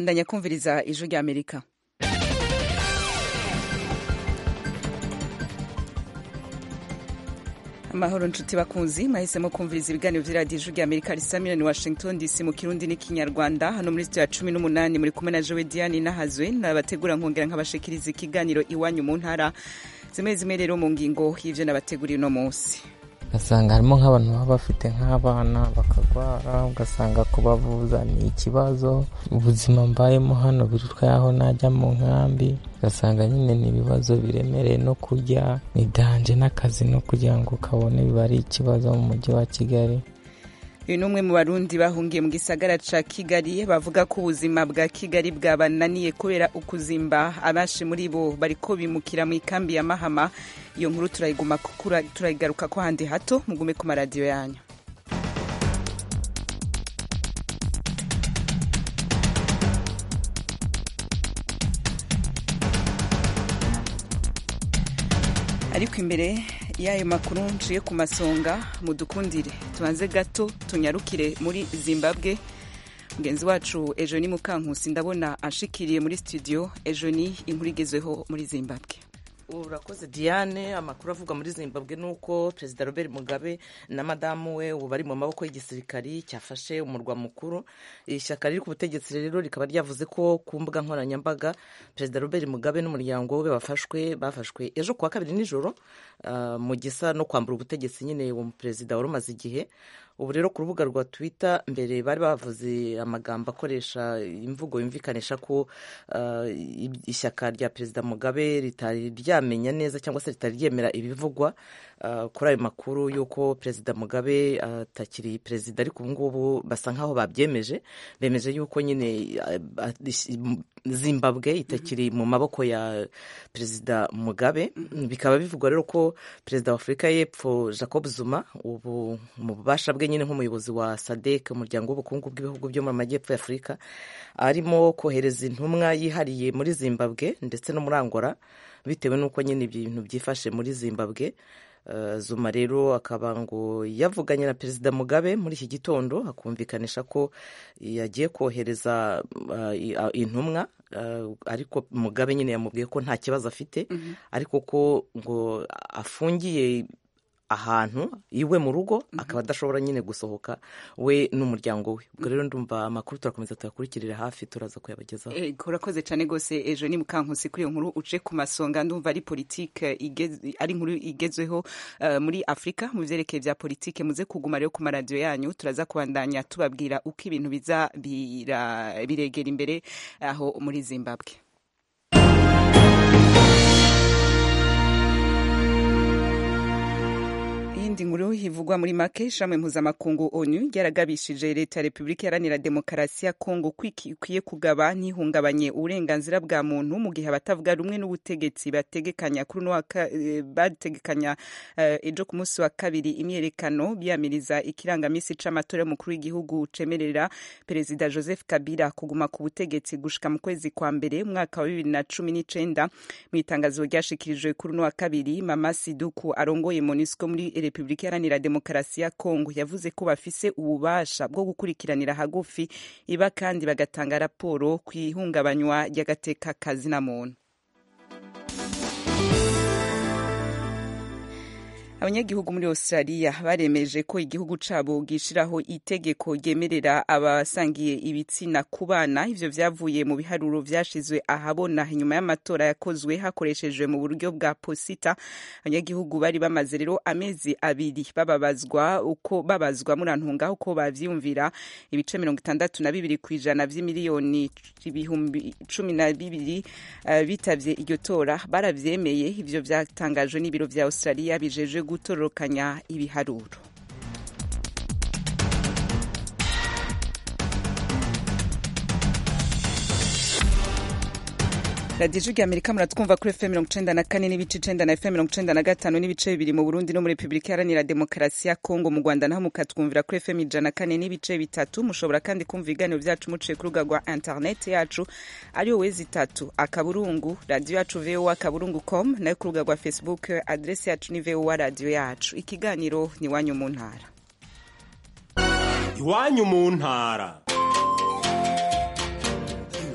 bandanya kumviriza ijwi rya amerika amahoro nshuti bakunzi mwahisemo kumviriza ibiganiro vy'iradiyo ijwi rya amerika risa miliyoni washington dc mu kirundi n'ikinyarwanda hano muri studio ya cumi n'umunani muri kumwe na jowe diane nahazwe nabategura nkongera nkabashikiriza ikiganiro iwanyu mu ntara zimwe zimwe rero mu ngingo y'ivyo nabateguriye uno munsi ugasanga harimo nk'abantu baba bafite nk'abana bakagwara ugasanga kubavuza ni ikibazo ubuzima mbayemo hano birutwa yaho najya mu nkambi ugasanga nyine ni ibibazo biremereye no kurya ni danje n'akazi no kugira ngo kabone biba ari ikibazo mu mujyi wa kigali uyu ni umwe mu barundi bahungiye mu gisagara ca kigali bavuga ko ubuzima bwa kigali bwabananiye kubera ukuzimba abenshi muri bo bariko bimukira mu ikambi ya mahama iyo nkuru turayiguma turayigaruka ko handi hato mugume ku maradiyo yanyu ariko imbere y'ayo makuru nciye ku masonga mudukundire tubanze gato tunyarukire muri zimbabwe mugenzi wacu ejo ni mukankusi ndabona ashikiriye muri studio ejo ni inkuru igezweho muri zimbabwe urakoze diane amakuru avuga muri zimbabwe ni uko perezida robert mugabe na madamu we ubu bari mu maboko y'igisirikari cyafashe umurwa mukuru ishyaka riri ku butegetsi rero rikaba ryavuze ko ku mbuga nkoranyambaga perezida robert mugabe n'umuryango we bafashwe bafashwe ejo kuwa kabiri nijoro mu gisa no kwambura ubutegetsi nyine uwo perezida wari umaze igihe ubu rero ku rubuga rwa twitter mbere bari bavuze amagambo akoresha imvugo yumvikanisha ko ishyaka rya perezida mugabe ritari ryamenya neza cyangwa se ritari ryemera ibivugwa kuri ayo makuru y'uko perezida mugabe atakiri perezida ariko ubu ngubu basa nk'aho babyemeje bemeje y'uko nyine zimbabwe itakiri mu maboko ya perezida mugabe bikaba bivugwa rero ko perezida wa afurika y'epfo jacob zuma ubu mu bubasha bwe nyine nk'umuyobozi wa sadek umuryango w'ubukungu bw'ibihugu byo mu majyepfo ya afurika arimo kohereza intumwa yihariye muri zimbabwe ndetse no muri angola bitewe n'uko nyine ibintu byifashe muri zimbabwe zuma rero akaba ngo yavuganye na perezida mugabe muri iki gitondo akumvikanisha ko yagiye kohereza intumwa ariko mugabe nyine yamubwiye ko nta kibazo afite ariko ko ngo afungiye ahantu iwe mu rugo akaba adashobora nyine gusohoka we n'umuryango we ubwo rero ndumva amakuru turakomeza tuyakurikirira hafi turaza kuyabagezaho urakoze cyane rwose ejo ni mukankusi kuri iyo nkuru uce ku masonga ndumva ari politike ari inkuru igezweho muri afurika mu byerekeye bya politike muze kuguma rero ku maradiyo yanyu turaza kubandanya tubabwira uko ibintu biza biregera imbere aho muri zimbabwe iyindi nkuru ivugwa muri make ishami mpuzamakungu onu ryaragabishije leta ya repubulika iharanira demokarasi ya kongo ko ikwiye kugaba ntihungabanye uburenganzira bwa muntu mu gihe abatavuga rumwe n'ubutegetsi bategekanya kuri uno bategekanya ejo ku munsi wa kabiri imyerekano biyamiriza ikirangamisi c'amatora y'umukuru w'igihugu cemerera perezida joseph kabila kuguma ku butegetsi gushika mu kwezi kwa mbere umwaka wa bibiri na cumi n'icenda mu itangazo ryashikirijwe kuri uno wa kabiri mama siduku arongoye monusco muri repubulika iharanira demokarasi ya kongo yavuze ko bafise ububasha bwo gukurikiranira hagufi iba kandi bagatanga raporo ku ihungabanywa ry'agateka kazina muntu abanyagihugu muri australia baremeje ko igihugu cabo gishiraho itegeko ryemerera abasangiye ibitsina ku bana ivyo vyavuye mu biharuro vyashizwe ahabona inyuma y'amatora yakozwe hakoreshejwe mu buryo bwa posita abanyagihugu bari bamaze rero amezi abiri bababazwa uko babazwa murantunga uko bavyumvira ibice mirongo itandatu na bibiri kw'ijana vy'imiliyoni ibihumbi cumi na bibiri uh, bitavye iryo tora baravyemeye ivyo vyatangajwe n'ibiro vya australia bijejwe gutororokanya ibiharuro radiyo ijwi rya amerika muratwumva kuri fm mirongo icenda na kane n'ibice icenda na fm mirongo icenda na gatanu n'ibice bibiri mu burundi no muri repubulika iharanira demokarasi ya kongo mu rwanda naho mukatwumvira kuri fm ijana na kane n'ibice bitatu mushobora kandi kumva ibiganiro vyacu muciye ku rubuga rwa interineti yacu ariyo wezi itatu akaburungu radiyo yacu voa akaburungu com nayo ku rubuga rwa facebook adresi yacu ni voa radiyo yacu ikiganiro ni iwanyu mu ntara iwanyu mu ntara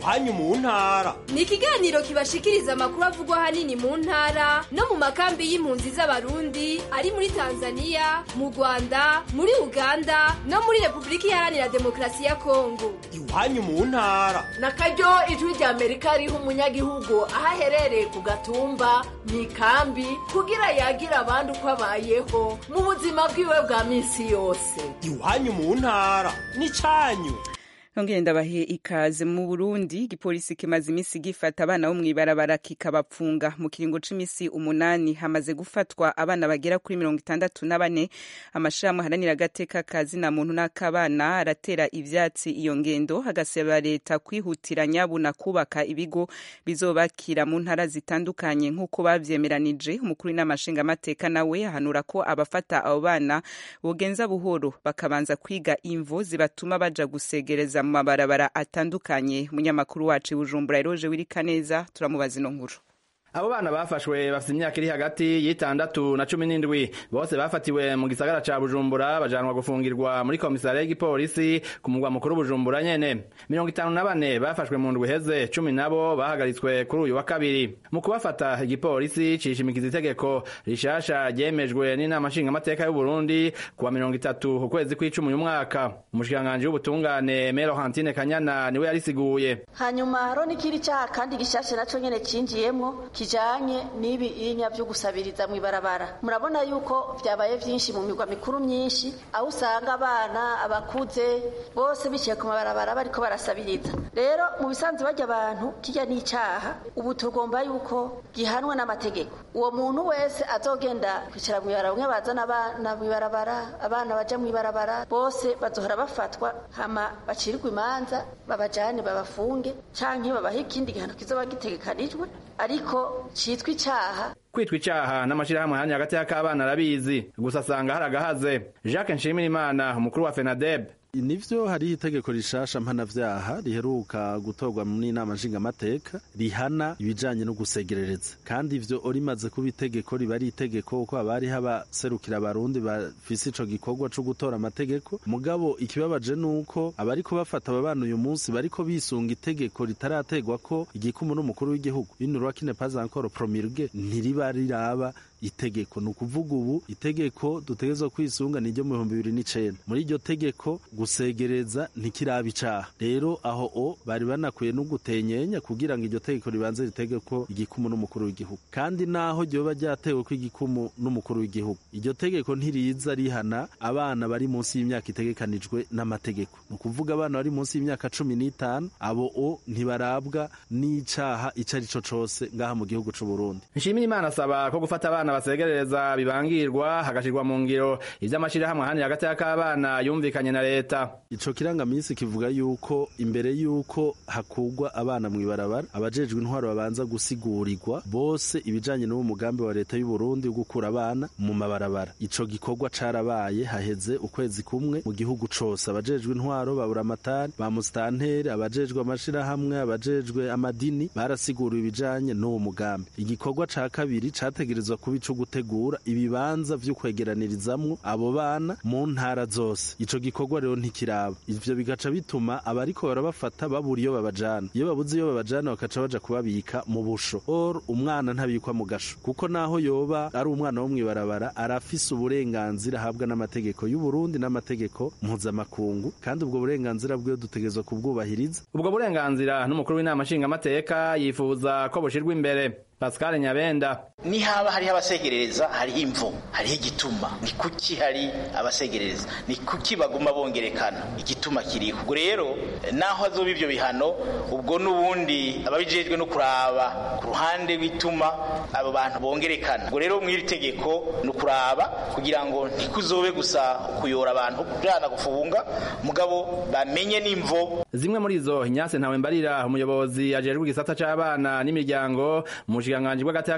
iwanyu mu ntara ni ikiganiro kibashikiriza amakuru avugwa ahanini mu ntara no mu makambi y'impunzi z'abarundi ari muri tanzania mu rwanda muri uganda no muri repubulika iharanira demokarasi ya kongo iwanyu mu ntara na karyo ijwi rya amerika riha umunyagihugu aho aherereye ku gatumba mu ikambi kugira yagira abandi uko abayeho mu buzima bwiwe bwa minsi yose iwanyu mu ntara n'icyanyu Nongere ndabahe ikaze mu Burundi igipolisi kimaze imisi gifata abana bo mw'ibarabara kikabapfunga mu kiringo c'imisi umunani hamaze gufatwa abana bagera kuri mirongo itandatu na bane amashirahamwe aharanira agateka ka zina muntu n'akabana aratera ivyatsi iyo ngendo hagasaba leta kwihutira nyabuna kubaka ibigo bizobakira mu ntara zitandukanye nk'uko bavyemeranije umukuru w'inamashinga amateka nawe ahanura ko abafata abo bana bogenza buhoro bakabanza kwiga imvo zibatuma baja gusegereza mu mabarabara atandukanye munyamakuru wacu i bujumbura eroje wirika neza turamubaza ino nkuru abo bana bafashwe bafite imyaka iri hagati y'itandatu na cumi n'indwi bose bafatiwe mu gisagara ca bujumbura bajanwa gufungirwa muri komisariya y'igipolisi ku mugwa mukuru bujumbura nyene mirongo itanu na bane bafashwe mu ndwi iheze cumi nabo bahagaritswe kuri uyu wa kabiri mu kubafata igipolisi cishimikiza itegeko rishasha ryemejwe n'inama nshingamateka y'uburundi kuwa mirongo itatu ukwezi kw'icumi uyu mwaka umushikiranganji w'ubutungane mero hantine kanyana niwe yarisiguye hanyuma hariho n'ikindi cyaha kandi gishashe naco nyene cinjiyemwo kijanye n'ibi inya vyo gusabiriza mw'ibarabara murabona yuko vyabaye vyinshi mu migwa mikuru myinshi aho usanga abana abakuze bose biciye ku mabarabara bariko barasabiriza rero mu bisanzwe barya abantu kirya n'icaha ubu tugomba yuko gihanwa n'amategeko uwo muntu wese azogenda kwicara mw'ibarabara bamwe bazana abana mw'ibarabara abana baja mw'ibarabara bose bazohora bafatwa hama bacirirwa imanza babajane babafunge canke babahe ikindi gihano kizoba gitegekanijwe ariko citwa icaha kwitwa icaha n'amashirahamwe hanya hagati y'akabana arabizi gusa asanga hari agahaze jacques nshimirimana umukuru wa fenadeb nivyo hariho itegeko rishasha mpanavyaha riheruka gutorwa n'inama nshingamateka rihana ibijanye no gusegerereza kandi ivyo rimaze kuba itegeko riba ari itegeko kuko haba hariho abaserukira abarundi bafise ico gikorwa co gutora amategeko mugabo ikibabaje nuko abariko bafata aba bana uyu munsi bariko bisunga itegeko ritarategwa ko igikumu n'umukuru w'igihugu inurwa kine pas encore promulgue ntiriba riraba itegeko ni ukuvuga ubu itegeko dutegerezwa kwisunga ni ryo mu bihumbi bibiri n'icenda muri iryo tegeko gusegereza ntikiraba icaha rero aho o bari banakwiye no gutenyenya kugira ngo iryo tegeko ribanze ritegeko igikumu n'umukuru w'igihugu kandi naho ryoba ryatewe ko igikumu n'umukuru w'igihugu iryo tegeko ntiriza rihana abana bari munsi y'imyaka itegekanijwe n'amategeko ni ukuvuga abana bari munsi y'imyaka cumi n'itanu abo o ntibarabwa n'icaha ico ari co cose ngaha mu gihugu c'uburundi nshimirimana asaba ko gufata abana basegereza bibangirwa hagashirwa mu ngiro ivy'amashirahamwe ahandi hagati y'akabana yumvikanye na leta ico kirangamisi kivuga yuko imbere yuko hakugwa abana mw'ibarabara abajejwe intwaro babanza gusigurirwa bose ibijanye n'uwo mugambi wa leta y'u Burundi wo gukura abana mu mabarabara ico gikorwa carabaye haheze ukwezi kumwe mu gihugu cose abajejwe intwaro babura amatari ba musitanteri abajejwe amashirahamwe abajejwe amadini barasiguriwe ibijanye n'uwo mugambi igikorwa ca kabiri categerezwa kuba ico gutegura ibibanza vyo kwegeranirizamwo abo bana mu ntara zose ico gikorwa rero ntikiraba ivyo bigaca bituma abariko barabafata babura iyo babajana iyo babuze iyo babajana bakaca baja kubabika mu busho or umwana ntabikwa mu gasho kuko naho yoba ari umwana wo mw'ibarabara arafise uburenganzira ahabwa n'amategeko y'u Burundi n'amategeko mpuzamakungu kandi ubwo burenganzira bwiwe dutegerezwa kubwubahiriza ubwo burenganzira n'umukuru w'inama nshingamateka yifuza ko bushirwa imbere Pascal Nyabenda ni haba hariho abasegerereza hariho imvo hariho igituma ni kuki hari abasegerereza ni kuki baguma bongerekana igituma kiriho ubwo rero naho azoba ivyo bihano ubwo n'ubundi ababijejwe no kuraba ku ruhande rw'ituma abo bantu bongerekana ubwo rero mw'iri tegeko ni ukuraba kugira ngo ntikuzobe gusa kuyora abantu kujana gufunga mugabo bamenye n'imvo zimwe muri izo Ignace Ntawembarira umuyobozi ajejwe igisata c'abana n'imiryango mu bushikiranganji bw'agati y'akazi na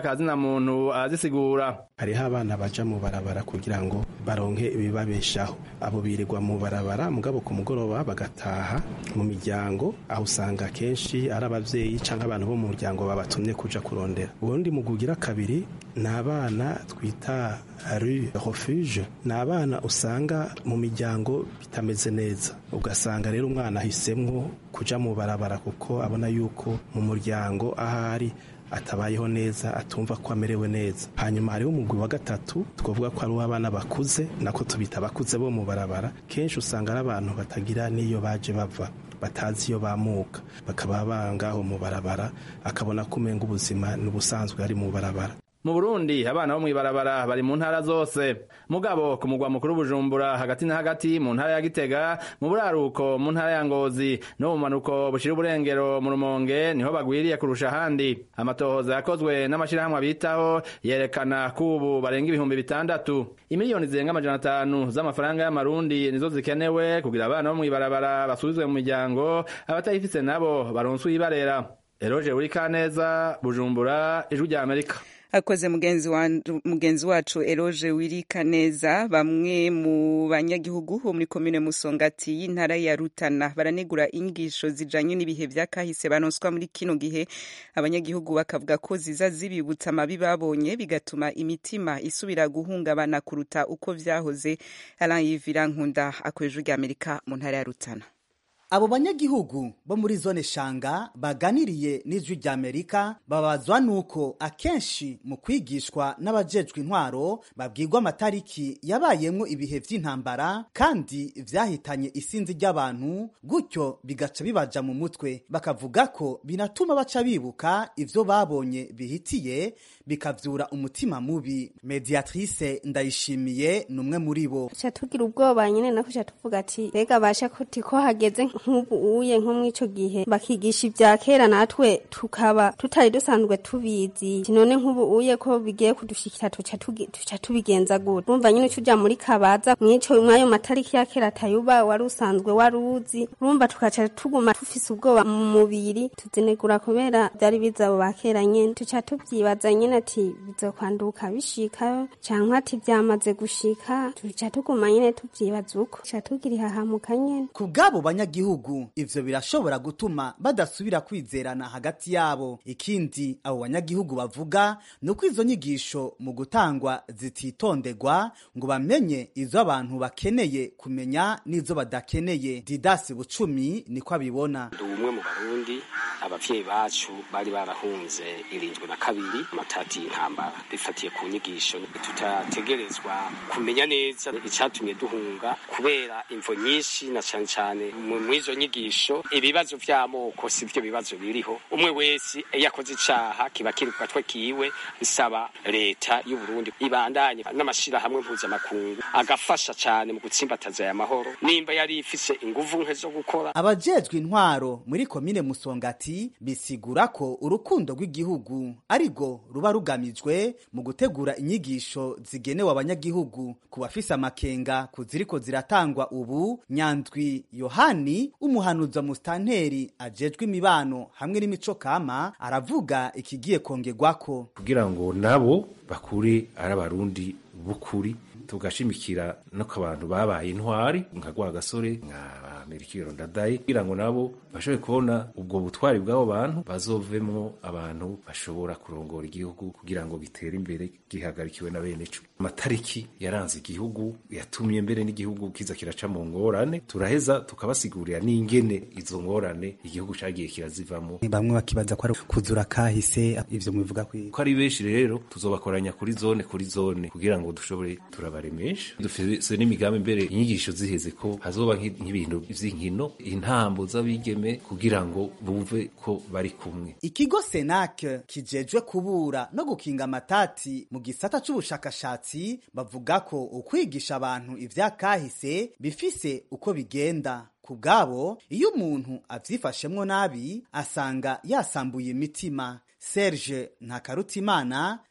muntu arazisigura hariho abana baja mu barabara kugira ngo baronke ibibabeshaho abo birirwa mu barabara mugabo ku mugoroba bagataha mu miryango aho usanga kenshi ari abavyeyi canke abantu bo mu muryango babatumye kuja kurondera ubundi mu kugira kabiri ni abana twita rue refuge ni abana usanga mu miryango bitameze neza ugasanga rero umwana ahisemwo kuja mu barabara kuko abona yuko mu muryango ahari atabayeho neza atumva ko amerewe neza hanyuma hariho umugwi wa gatatu twavuga ko ari uw'abana bakuze nako tubita abakuze bo mu barabara kenshi usanga ari abantu batagira n'iyo baje bava batazi iyo bamuka bakaba bangaho mu barabara akabona ko umenga ubuzima n'ubusanzwe ari mu barabara mu burundi abana bo mw'ibarabara bari mu ntara zose mugabo ku mugwa mukuru bujumbura hagati na hagati mu ntara ya gitega mu buraruko mu ntara ya ngozi no mu manuko bushira uburengero mu rumonge niho bagwiriye kurusha ahandi amatohoza yakozwe n'amashirahamwe abitaho yerekana ko ubu barenga ibihumbi bitandatu imiliyoni zirenga amajana atanu z'amafaranga y'amarundi nizo zikenewe kugira abana bo mw'ibarabara basubizwe mu miryango abatayifise nabo baronswe ibarera eroje buri kaneza bujumbura ijwi rya amerika akoze mugenzi wa mugenzi wacu Eroje wirika neza bamwe mu banyagihugu bo muri komine Musongati y'intara ya Rutana baranegura inyigisho zijanye n'ibihe vya kahise banonswa muri kino gihe abanyagihugu bakavuga ko ziza zibibutsa amabi babonye bigatuma imitima isubira guhungabana kuruta uko vyahoze Alain Yvira Nkunda akweje rya Amerika mu ntara ya Rutana abo banyagihugu bo muri zone shanga baganiriye n'ijwi rya amerika babazwa nuko akenshi mu kwigishwa n'abajejwe intwaro babwirwa amatariki yabayemwo ibihe vy'intambara kandi vyahitanye isinzi ry'abantu gutyo bigaca bibaja mu mutwe bakavuga ko binatuma baca bibuka ivyo babonye bihitiye bikavyura umutima mubi mediatrice ndayishimiye ni umwe muri bo ca tugira ubwoba nyene nako ca tuvuga ati mbega basha kuti ko hageze nk'ubu uye nko mw'ico gihe bakigisha ivya kera natwe tukaba tutari dusanzwe tubizi none nk'ubu uye ko bigiye kudushikira tuca tuca tubigenza gute urumva nyine uca uja muri kabaza mw'ico mw'ayo matariki ya kera atayuba wari usanzwe wari uzi urumva tukaca tuguma tufise ubwoba mu mubiri tuzinegura kubera vyari biza abo ba kera nyene tuca tuvyibaza nyene ati bizokwanduka bishikayo canke ati vyamaze gushika tuca tuguma nyene tuvyibaza uko tuca tugira ihahamuka nyene ku bw'abo banyagihugu ivyo birashobora gutuma badasubira kwizerana hagati yabo ikindi abo banyagihugu bavuga ni uko izo nyigisho mu gutangwa zititondegwa ngo bamenye izo abantu bakeneye kumenya n'izo badakeneye didasi bucumi niko abibona ndi umwe mu barundi abavyeyi bacu bari barahunze irindwi na kabiri amatati y'intambara bifatiye ku nyigisho tutategerezwa kumenya neza icatumye duhunga kubera imvo nyinshi na cane cane mw'izo nyigisho ibibazo vy'amoko si vyo bibazo biriho umwe wese iyo akoze icaha kiba kiri ku gatwe kiwe bisaba leta y'u Burundi ibandanye n'amashirahamwe mpuzamakungu agafasha cane mu gutsimbataza aya mahoro nimba yari ifise inguvu nke zo gukora abajejwe intwaro muri komine musongati bisigura ko urukundo rw'igihugu arigo ruba rugamijwe mu gutegura inyigisho zigenewe abanyagihugu ku bafise amakenga ku ziriko ziratangwa ubu nyandwi yohani umuhanuza musitanteri ajejwe imibano hamwe n'imico kama aravuga ikigiye kongerwako kugira ngo nabo bakure ari abarundi b'ukuri tugashimikira no ku bantu babaye intwari nka Rwagasore nka Merikiro Ndadaye kugira ngo nabo bashobore kubona ubwo butwari bw'abo bantu bazovemwo abantu bashobora kurongora igihugu kugira ngo gitere imbere gihagarikiwe na bene co amatariki yaranze igihugu yatumye mbere n'igihugu kiza kiraca mu ngorane turaheza tukabasigurira n'ingene izo ngorane igihugu cagiye kirazivamo bamwe bakibaza ko ari kuzura kahise ivyo mubivuga ko ari benshi rero tuzobakoranya kuri zone kuri zone kugira ngo dushobore turabaremesha dufise n'imigambi mbere inyigisho ziheze ko hazoba nk'ibintu vy'inkino intambo z'abigeme kugira ngo bumve ko bari kumwe ikigo senak kijejwe kubura no gukinga amatati mu gisata c'ubushakashatsi bavuga ko ukwigisha abantu ivya kahise bifise uko bigenda ku bwabo iyo umuntu avyifashemwo nabi asanga yasambuye imitima Serge Ntakarutimana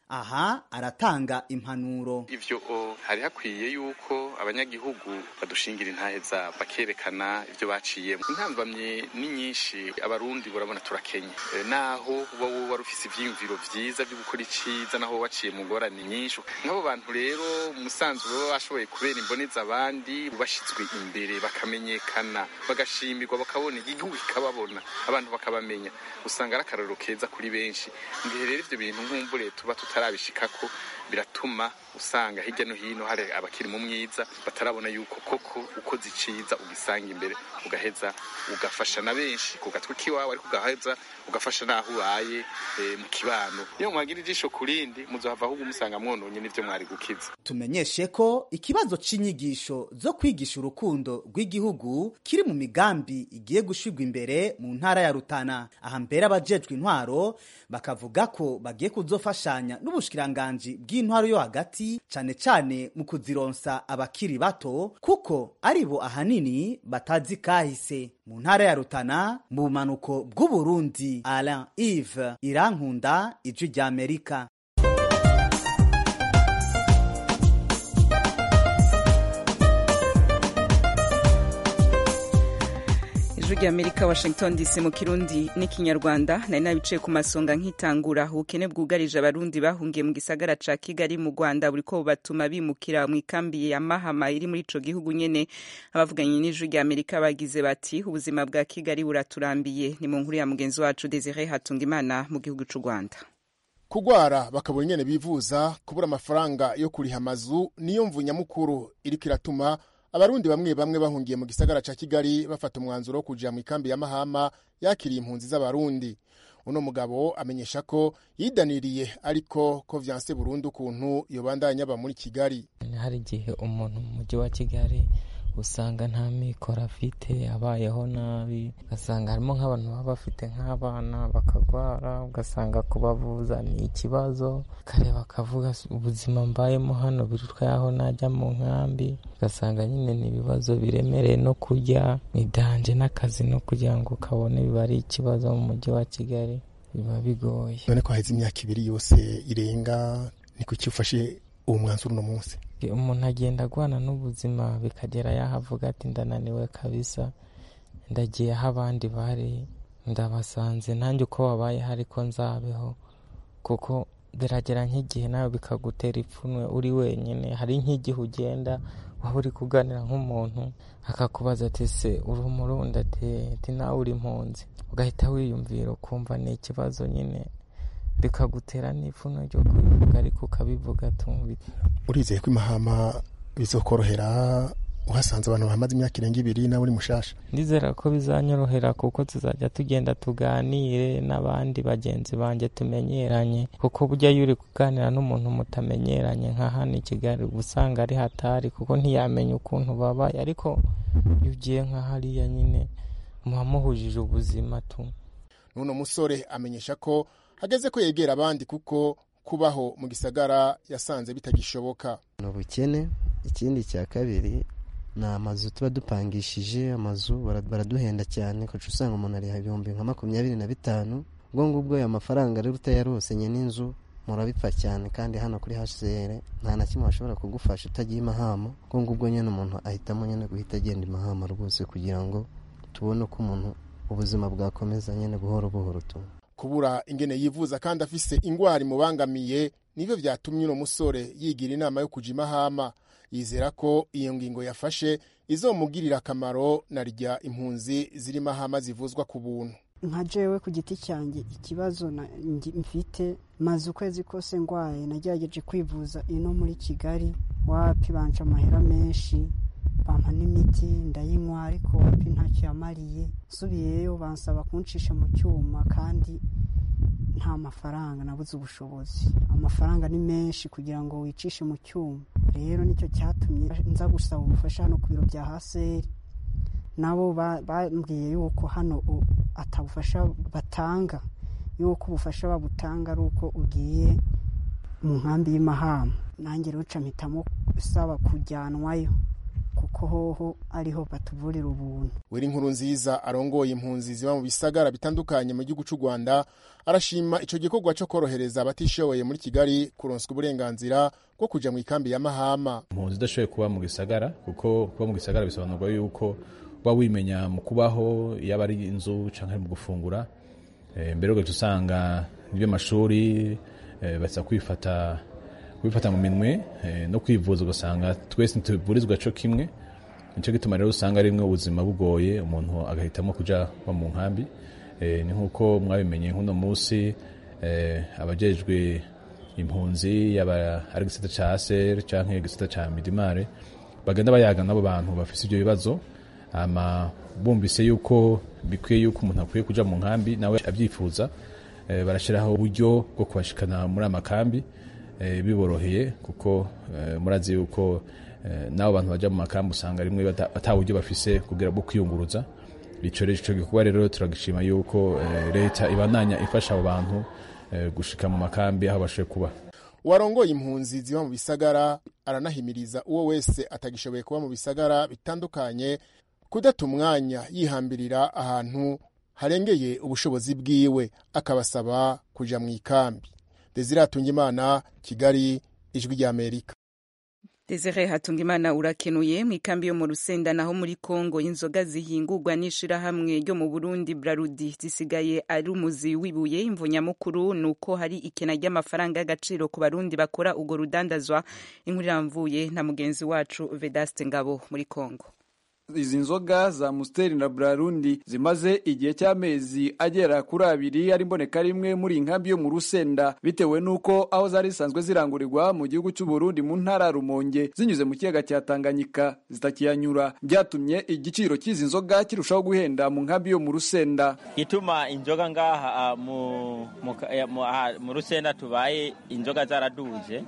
aha aratanga impanuro ivyo o, hari hakwiye yuko abanyagihugu badushingira intahe zabo bakerekana ivyo baciyemo intambamye ni nyinshi abarundi burabona turakenye e, naho uba wowe wari ufise ivyiyumviro vyiza vyo gukora iciza naho waciye mu ngorane nyinshi nk'abo bantu rero umusanzu baba bashoboye kubera imboneza abandi bashizwe imbere bakamenyekana bagashimirwa bakabona igihugu kikababona abantu bakabamenya usanga ari akarorero keza kuri benshi ngihe rero ivyo bintu nkumbure tuba tutarabishikako biratuma usanga hirya no hino hari abakiri mu mwiza batarabona yuko koko ukoze iciza ugisanga imbere ugaheza ugafasha na benshi ku gatwe k'iwawe ariko ugaheza ugafasha n'aho ubaye e, mu kibano iyo mwagira ijisho ku rindi muzohava ahubwo musanga mwononye n'ivyo mwari gukiza tumenyeshe ko ikibazo c'inyigisho zo kwigisha urukundo rw'igihugu kiri mu migambi igiye gushirwa imbere mu ntara ya Rutana aha mbere abajejwe intwaro bakavuga ko bagiye kuzofashanya n'ubushikiranganji bw'intwaro yo hagati cane cane mu kuzironsa abakiri bato kuko ari bo ahanini batazi kahise mu ntara ya Rutana mu bumanuko bw'Uburundi Alain Yves Irankunda ijwi rya Amerika ijwi rya amerika washington dc mu kirundi n'ikinyarwanda nari nabicaye ku masonga nkitangura ubukene bwugarije abarundi bahungiye mu gisagara ca kigali mu rwanda buriko bubatuma bimukira mu ikambi ya mahama iri muri ico gihugu nyene abavuganye n'ijwi rya amerika bagize bati ubuzima bwa kigali buraturambiye ni mu nkuru ya mugenzi wacu desire hatungimana mu gihugu c'u rwanda kugwara bakabura ingene bivuza kubura amafaranga yo kuriha amazu niyo mvu nyamukuru iriko iratuma abarundi bamwe bamwe bahungiye mu gisagara ca kigali bafata umwanzuro wo kuja mu ikambi ya mahama yakiriye impunzi z'abarundi uno mugabo amenyesha ko yidaniriye ariko ko vyanse burundu ukuntu yobandanya aba muri kigali hari igihe umuntu mu mujyi wa kigali usanga nta mikoro afite abayeho nabi ugasanga harimo nk'abantu baba bafite nk'abana bakagwara ugasanga kubavuza ni ikibazo kare bakavuga ubuzima mbayemo hano birutwa yaho najya mu nkambi ugasanga nyine ni ibibazo biremereye no kurya idanje n'akazi no kugira ngo kabone biba ari ikibazo mu mujyi wa kigali biba bigoye none ko haheze imyaka ibiri yose irenga ni kuki ufashe uwo mwanzuro uno munsi umuntu agenda agwana n'ubuzima bikagera yaho avuga ati ndananiwe kabisa ndagiye aho abandi bari ndabasanze nanjye uko wabaye ariko nzabeho kuko biragera nk'igihe nawe bikagutera ipfunwe uri wenyine hari nk'igihe ugenda waba uri kuganira nk'umuntu akakubaza ati se uri umurundi ati nawe uri impunzi ugahita wiyumvira ukumva ni ikibazo nyine bikagutera n'ipfunwe ryo kubivuga ariko ukabivuga tumvira urizeye ko imahama bizokorohera uhasanze abantu bamaze imyaka irenga ibiri nawe uri mushasha ndizera ko bizanyorohera kuko tuzajya tugenda tuganire n'abandi bagenzi banjye tumenyeranye kuko burya iyo uri kuganira n'umuntu mutamenyeranye nka hano i kigali uba usanga ari hatari kuko ntiyamenya ukuntu babaye ariko iyo ugiye nka hariya nyine muba muhujije ubuzima tu n'uno musore amenyesha ko hageze ko yegera abandi kuko kubaho mu gisagara yasanze bitagishoboka ni ubukene ikindi cya kabiri ni amazu tuba dupangishije amazu baraduhenda cyane kuko usanga umuntu ariha ibihumbi nka makumyabiri na bitanu ubwo ngubwo ayo mafaranga rero utayarosenye n'inzu murabipfa cyane kandi hano kuri hcr nta na kimwe bashobora kugufasha utagiye imahama ubwo ngubwo nyine umuntu ahitamo nyine guhita agenda imahama rwose kugira ngo tubone uko umuntu ubuzima bwakomeza nyine buhoro buhoro tu kubura ingene yivuza kandi afise ingwara imubangamiye nivyo vyatumye uno musore yigira inama yo kuja imahama yizera ko iyo ngingo yafashe izomugirira akamaro na rya impunzi ziri mahama zivuzwa ku buntu nka jewe ku giti cyanjye ikibazo mfite maze ukwezi kose ngwaye nagerageje kwivuza ino muri kigali wapi banca amahera menshi bampa n'imiti ndayinywa ariko wapi ntacyo yamariye nsubiyeyo bansaba kuncisha mu cyuma kandi nta mafaranga nabuze ubushobozi amafaranga ni menshi kugira ngo wicishe mu cyuma rero nicyo cyatumye nza gusaba ubufasha hano ku biro bya haseri nabo bambwiye yuko hano atabufasha batanga yuko ubufasha babutanga ari uko ugiye mu nkambi y'imahama nanjye rero mpitamo usaba kujyanwayo kuko hoho ariho batuvurira ubuntu wera inkuru nziza arongoye impunzi ziba mu bisagara bitandukanye mu gihugu cy'u rwanda arashima icyo gikorwa cyo korohereza abatishoboye muri kigali kuronswa uburenganzira bwo kujya mu ikambi ya mahama impunzi idashoboye kuba mu gisagara kuko kuba mu gisagara bisobanurwa yuko uba wimenya mu kubaho yaba ari inzu cyangwa ari mu gufungura mbere ugahita usanga iby'amashuri basa kwifata kubifata mu minwe no kwivuza ugasanga twese ntituvurizwa cyo kimwe nicyo gituma rero usanga rimwe ubuzima bugoye umuntu agahitamo kujya mu nkambi ni nk'uko mwabimenye nk'uno munsi abajejwe impunzi yaba ari igisata cya aseri cyangwa igisata cya midimare bagenda bayaga n'abo bantu bafite ibyo bibazo bumvise yuko bikwiye yuko umuntu akwiye kujya mu nkambi nawe abyifuza barashyiraho uburyo bwo kubashikana muri amakambi biboroheye kuko murazi yuko n'abo bantu bajya mu makambi usanga rimwe bata buryo bafise kugira bwo kwiyunguruza icyo gikorwa rero turagishima yuko leta ibandanya ifasha abo bantu gushika mu makambi aho bashoboye kuba uwarongoye impunzi ziba mu bisagara aranahimiriza uwo wese atagishoboye kuba mu bisagara bitandukanye kudata umwanya yihambirira ahantu harengeye ubushobozi bwiwe akabasaba kujya mu ikambi desire hatungimana kigali ijwi ry'amerika Desire Hatungimana urakenuye mu ikambi yo mu Rusenda naho muri Kongo inzoga zihingurwa n'ishirahamwe ryo mu Burundi Brarudi zisigaye ari umuzi wibuye imvunyamukuru nuko hari ikena ry'amafaranga y'agaciro ku barundi bakora ugo rudandazwa inkuru iramvuye na mugenzi wacu Vedaste Ngabo muri Kongo izi nzoga za Musteri na Brarundi zimaze igihe cy'amezi agera kuri abiri ari mboneka rimwe muri inkambi yo mu Rusenda bitewe nuko aho zari zisanzwe zirangurirwa mu gihugu cy'u Burundi mu ntara Rumonge zinyuze mu kiyaga cya Tanganyika zitakiyanyura byatumye igiciro cy'izi nzoga kirushaho guhenda mu nkambi yo mu Rusenda gituma inzoga ngaha mu mu Rusenda tubaye inzoga zaraduje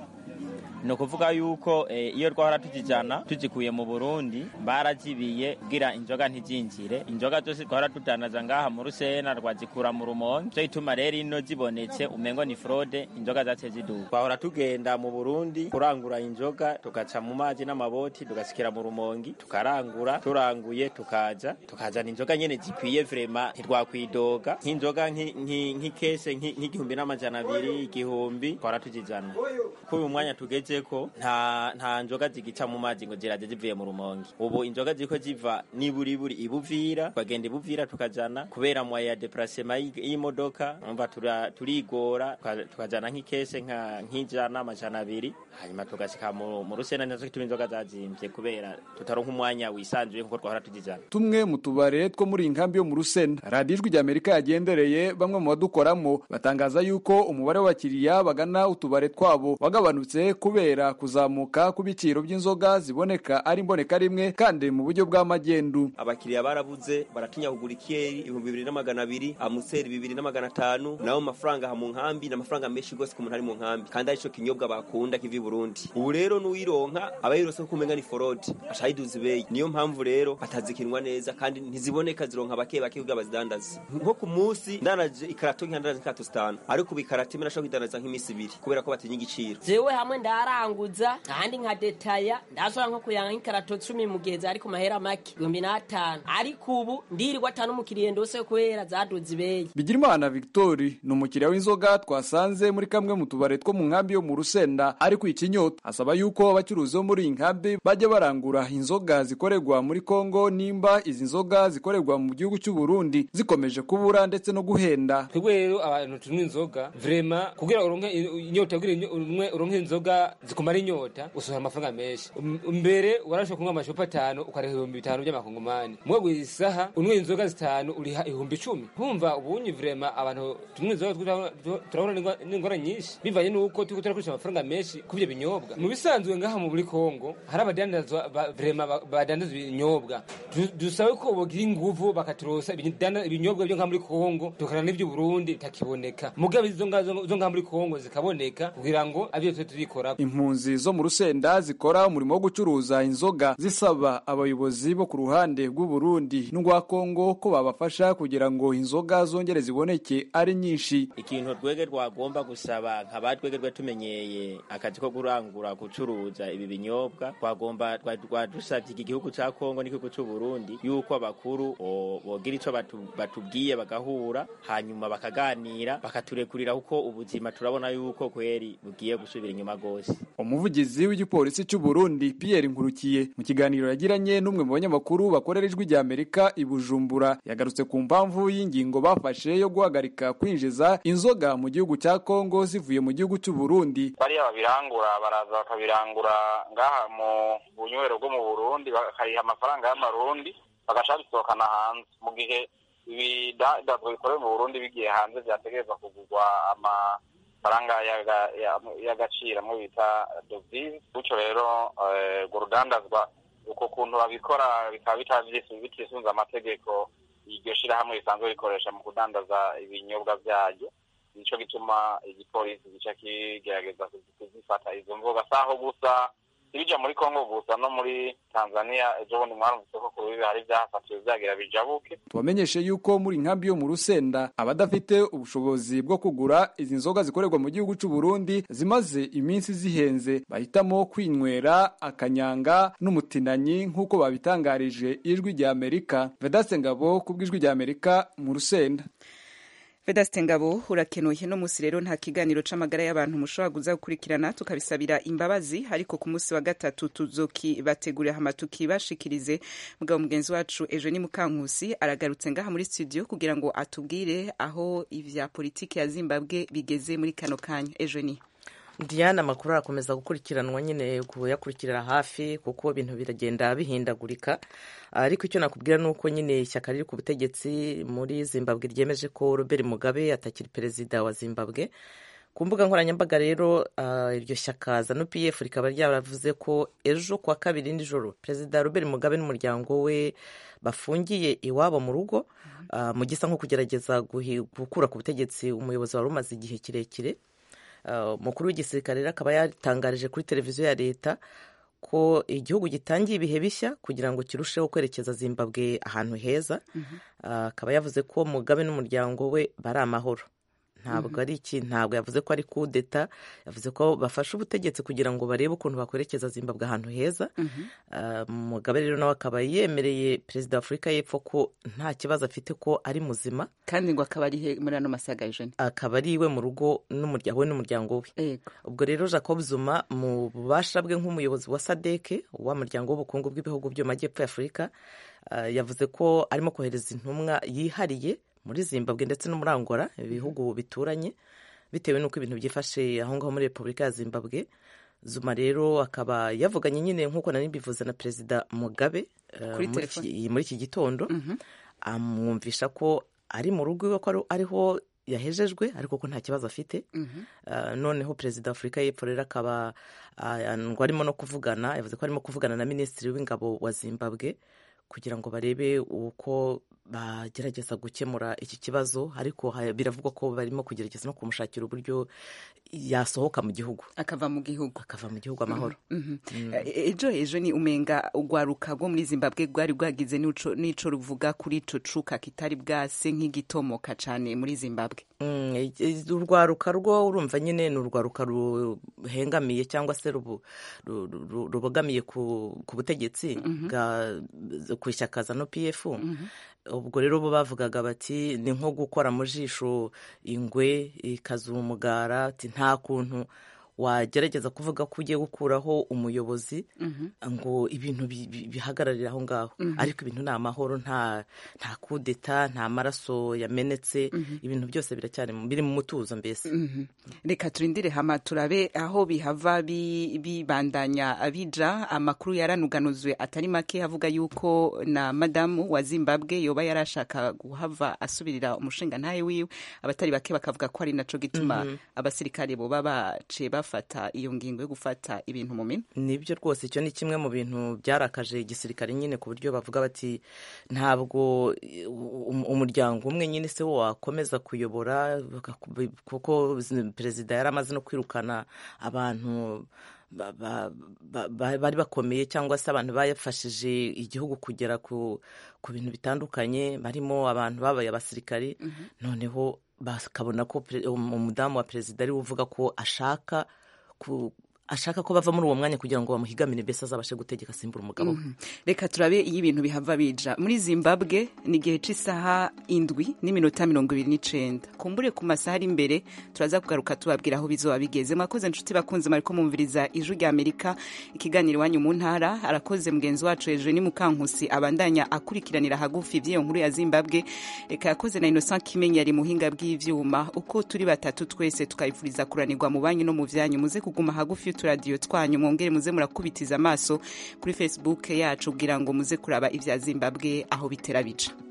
ni ukuvuga yuko iyo twahora tuzijyana tuzikuye mu burundi barazibiye kugira inzoga ntizinjire inzoga zose twahora tudanaza ngaha mu rusena rwazikura mu rumonge cyo gituma rero ino zibonetse umengo ni fraude inzoga zace ziduka twahora tugenda mu burundi kurangura inzoga tugaca mu mazi n'amaboti tugasikira mu rumongi tukarangura turanguye tukaza tukazana inzoga nyene zikwiye vrema ntitwakwidoga nk'inzoga nk'ikese nk'igihumbi n'amajana abiri igihumbi twahora tuzijana kuri uyu mwanya tugeze ko nta nta nzoga zigica mu mazi ngo ziraje zivuye mu rumonge ubu inzoga ziko ziva niburiburi ibuvira twagenda ibuvira tukajana kubera mwa ya deplacement y'imodoka umva turigora tukajana nk'ikese nka nk'ijana amajana abiri hanyuma tugashika mu rusena nazo kituma inzoga zazimvye kubera tutaronka umwanya wisanzuye nkuko twahora tuzijana tumwe mu tubare two muri inkambi yo mu rusena radiyo ijwi ry'amerika yagendereye bamwe mu badukoramo batangaza yuko umubare w'abakiriya bagana utubare twabo wagabanutse kubera kuzamuka kw'ibiciro by'inzoga ziboneka ari mboneka rimwe kandi mu buryo bw'amagendu abakiriya barabuze baratinya kugura ikiyeri ibihumbi bibiri na magana abiri amuseri bibiri na magana atanu naho mafaranga aha mu nkambi ni amafaranga menshi rwose ku muntu ari mu nkambi kandi arico kinyobwa bakunda kiva i burundi ubu rero n'uwironka aba yirose ko umenga ni forodi asha yiduza ibeyi niyo mpamvu rero batazikinwa neza kandi ntiziboneka zironka bake bake kugira bazidandaze nko ku munsi ndanaje ikarato nk'indandaza nk'ikarato zitanu ariko ubu ikarato imwe nashobora kuyidandaza nk'iminsi ibiri kubera ko batinya igiciro jewe hamwe ndaranguza ahandi nka detaya ndashobora nko kuyanga nk'ikarato cumi mu gihe zari ku mahera make ibihumbi n'atanu ariko ubu ndirirwa atanu umukiriya ndose kubera zaduze ibeyi bigirimana victori ni umukiriya w'inzoga twasanze muri kamwe mu tubare two mu nkambi yo mu rusenda ari kwica inyota asaba yuko abacuruzi bo muri iyi nkambi bajya barangura inzoga zikorerwa muri kongo nimba izi nzoga zikorerwa mu gihugu cy'u burundi zikomeje kubura ndetse no guhenda twebwe rero abantu tunywa inzoga vrema kugira uronke inyota kugira umwe uronke inzoga zikumara inyota usohora amafaranga menshi mbere warashobora kunywa amacupa atanu ukareha ibihumbi bitanu by'amakongomani mwe buri saha unywa inzoga zitanu uriha ibihumbi icumi kumva ubunyi vrema abantu tunywa inzoga turabona n'ingora nyinshi bivanye n'uko turiko turakoresha amafaranga menshi kubyo binyobwa mu bisanzwe ngaha mu muri kongo hari abadandazwa vrema badandaza ibinyobwa dusabe ko bogira inguvu bakaturosa ibinyobwa byo ngaha muri kongo tukana n'iby'u burundi bitakiboneka mugabe izo ngaha muri kongo zikaboneka kugira ngo abyo twe tubikora impunzi zo mu rusenda zikora umurimo wo gucuruza inzoga zisaba abayobozi bo ku ruhande rw'u Burundi n'urwa Kongo ko babafasha kugira ngo inzoga zongere ziboneke ari nyinshi ikintu twege twagomba gusaba nkaba twege tumenyeye akazi ko kurangura gucuruza ibi binyobwa twagomba twadusabye iki gihugu ca Kongo n'igihugu c'u Burundi yuko abakuru bogira ico batubwiye bagahura hanyuma bakaganira bakaturekurira kuko ubuzima turabona yuko kweri bugiye gusubira inyuma gose umuvugizi w'igipolisi cy'u Burundi Pierre Nkurukiye mu kiganiro yagiranye n'umwe mu banyamakuru bakorera ijwi rya Amerika i Bujumbura yagarutse ku mpamvu y'ingingo bafashe yo guhagarika kwinjiza inzoga mu gihugu cya Kongo zivuye mu gihugu cy'u Burundi bariya babirangura baraza bakabirangura ngaha mu bunywero bwo mu Burundi bakariha amafaranga y'amarundi bagaca bisohokana hanze mu gihe ibidandazwa bikorewe mu Burundi bigiye hanze vyategerezwa kugurwa amafaranga y'agaciro amwe bita devise gutyo rero urwo rudandazwa uko kuntu babikora bikaba bitisunze amategeko iryo shirahamwe risanzwe rikoresha mu kudandaza ibinyobwa vyaryo nico gituma igipolisi gica kigerageza kuzifata izo mvuga saho gusa ibija muri Kongo gusa no muri Tanzania ejo bundi mwarumvise ko ku bibi hari vyahafatiwe vyagira bijabuke tubamenyeshe yuko muri nkambi yo mu Rusenda abadafite ubushobozi bwo kugura izi nzoga zikorerwa mu gihugu c'u Burundi zimaze iminsi zihenze bahitamo kwinywera akanyanga n'umutinanyi nk'uko babitangarije ijwi rya Amerika Vedaste Ngabo kubw'ijwi rya Amerika mu Rusenda Vedaste Ngabo urakenuye no musi rero nta kiganiro c'amagara y'abantu mushobora kuza gukurikirana tukabisabira imbabazi ariko ku musi wa gatatu tuzokibategurira hama tukibashikirize mugabo mugenzi wacu Eugenie Mukankusi aragarutse ngaha muri studio kugira ngo atubwire aho ivya politiki ya Zimbabwe bigeze muri kano kanya Eugenie Diana amakuru arakomeza gukurikiranwa nyine kuyakurikirira hafi kuko ibintu biragenda bihindagurika ariko icyo nakubwira ni uko nyine ishyaka riri ku butegetsi muri zimbabwe ryemeje ko Robert Mugabe atakiri perezida wa zimbabwe ku mbuga nkoranyambaga rero iryo shyaka zanu pf rikaba ryaravuze ko ejo kuwa kabiri nijoro perezida Robert Mugabe n'umuryango we bafungiye iwabo mu rugo mu gisa nko kugerageza gukura ku butegetsi umuyobozi wari umaze igihe kirekire umukuru w'igisirikare rero akaba yatangarije kuri televiziyo ya leta ko igihugu gitangiye ibihe bishya kugira ngo kirusheho kwerekeza zimbabwe ahantu heza akaba yavuze ko mugabe n'umuryango we bari amahoro ntabwo ari iki ntabwo yavuze ko ari kudeta yavuze ko bafashe ubutegetsi kugira ngo barebe ukuntu bakwerekeza zimbabwe ahantu heza mugabe rero nawe akaba yemereye perezida wa afurika y'epfo ko nta kibazo afite ko ari muzima kandi ngo akaba ari muri ano masaga y'ijana akaba ari iwe mu rugo we n'umuryango we ubwo rero jacob zuma mu bubasha bwe nk'umuyobozi wa sadeke w'umuryango w'ubukungu bw'ibihugu byo mu majyepfo y'afurika yavuze ko arimo kohereza intumwa yihariye muri zimbabwe ndetse no muri angola ibihugu bituranye bitewe n'uko ibintu byifashe aho ngaho muri repubulika ya zimbabwe zuma rero akaba yavuganye nyine nk'uko nari mbivuze na perezida mugabe muri iki gitondo amwumvisha ko ari mu rugo iwe ko ariho yahejejwe ariko ko nta kibazo afite noneho perezida wa afurika y'epfo rero akaba ngo arimo no kuvugana yavuze ko arimo kuvugana na minisitiri w'ingabo wa zimbabwe kugira ngo barebe uko bagerageza gukemura iki kibazo ariko biravugwa ko barimo kugerageza no kumushakira uburyo yasohoka mu gihugu akava mu gihugu akava mu gihugu amahoro ejo ejo ni umenga urwaruka rwo muri zimbabwe rwari rwagize n'ico ruvuga kuri ico cuka kitari bwase nk'igitomoka cane muri zimbabwe urwaruka rwo urumva nyine ni urwaruka ruhengamiye cyangwa se rubogamiye ku butegetsi ku ishyaka za no pf ubwo rero bo bavugaga bati ni nko gukora mu jisho ingwe ikazura umugara ati nta kuntu wagerageza kuvuga ko ugiye gukuraho umuyobozi ngo ibintu bihagararire aho ngaho ariko ibintu ni amahoro nta nta kudeta nta maraso yamenetse ibintu byose biracyari biri mu mutuzo mbese reka turindire hama turabe aho bihava bibandanya abija amakuru yaranuganuzwe atari make avuga yuko na madamu wa zimbabwe yoba yarashaka guhava asubirira umushinga ntawe wiwe abatari bake bakavuga ko ari naco gituma abasirikare boba baciye bafa bafata iyo ngingo yo gufata ibintu mu minwe nibyo rwose icyo ni kimwe mu bintu byarakaje igisirikare nyine ku buryo bavuga bati ntabwo um- umuryango umwe nyine se wo wakomeza kuyobora bakaku- kuko perezida yari amaze no kwirukana abantu ba- ba- ba- ba- bari bakomeye cyangwa se abantu bafashije igihugu kugera ku ku bintu bitandukanye barimo abantu babaye abasirikari noneho bakabona ko pre- um- umudamu wa perezida ariwe uvuga ko ashaka ku ashaka ko bava muri uwo mwanya kugira ngo bamuhigamire mbese azabashe gutegeka asimbura umugabo we Mhm. reka turabe iyo ibintu bihava bija muri zimbabwe ni igihe cy'isaha indwi n'iminota mirongo ibiri n'icenda kumbure ku masaha ari imbere turaza kugaruka tubabwira aho bizoba bigeze mwakoze inshuti bakunze mariko mumviriza ijwi rya amerika ikiganiro iwanyu mu ntara arakoze mugenzi wacu hejuru ni mukankusi abandanya akurikiranira hagufi iby'iyo nkuru ya zimbabwe reka yakoze na innocent kimenyi yari muhinga bw'ivyuma uko turi batatu twese tukayifuriza kuranirwa mu banyu no mu vyanyu muze kuguma hagufi y'uturadiyo twanyu mwongere muze murakubitiza amaso kuri facebook yacu kugira ngo muze kuraba ivya zimbabwe aho bitera bija